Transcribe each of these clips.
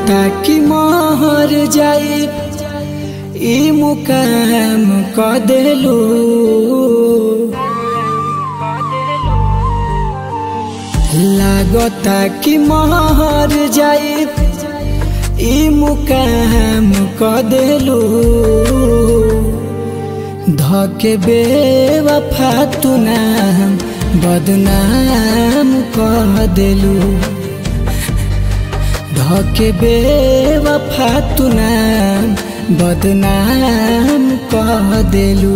लागता कि महर जाई ई मुकाम क देलू लागता कि महर जाई ई मुकाम क देलू धके बेवफा तू नाम बदनाम कह देलू धके बेवफा तू नाम बदनाम कह देलू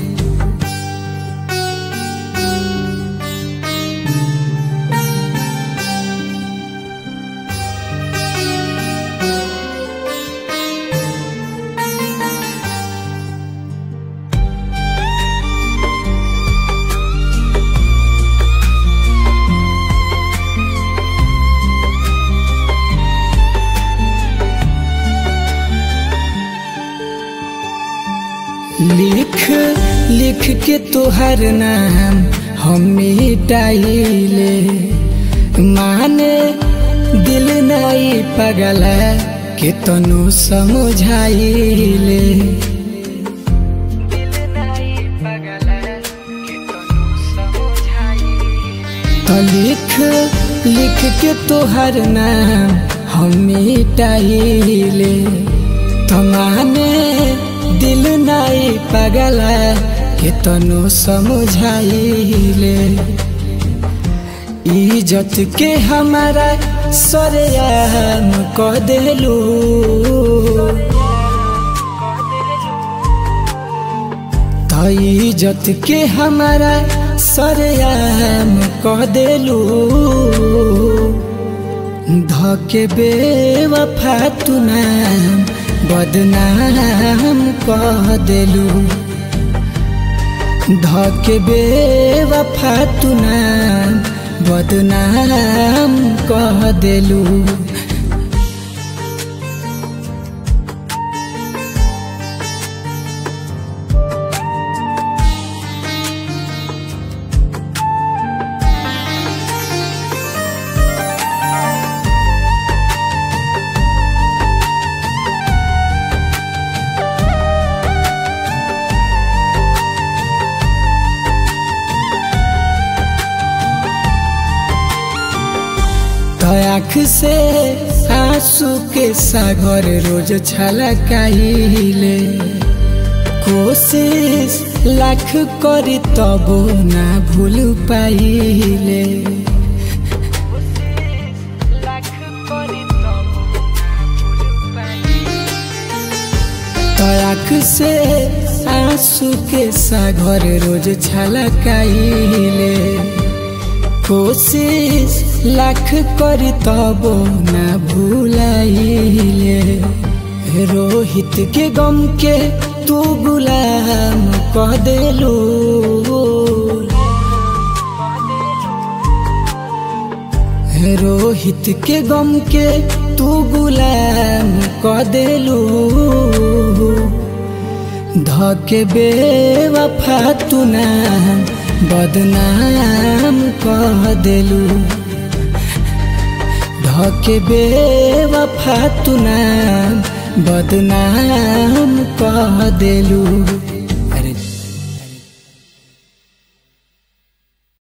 लिख लिख के तोहर नाम हम मिटाइले माने दिल नहीं पगल के तनु समझाइले तो लिख लिख के तोहर नाम हम मिटाइले तो माने दिल नहीं पगल के तनु समझाइले इज्जत के हमारा सरेआम क देलू तो इज्जत के हमारा सरेआम क देलू धके बेवफा तू नाम बदनाम कह देलू धके बेवफा तू नाम बदनाम कह देलू आँख से आंसू के सागर रोज छलकाइले कोशिश लाख करी तबो ना भूल पाइले आँख से आंसू के सागर रोज छलकाइले कोशिश लाख करी तबो ना भूलाइले रोहित के गम के तू गुलाम कह देलू रोहित के गम के तू गुलाम कह देलू धके बेवफा तू नाम बदनाम कह देलू धके बेवफा तू नाम बदनाम कह देलू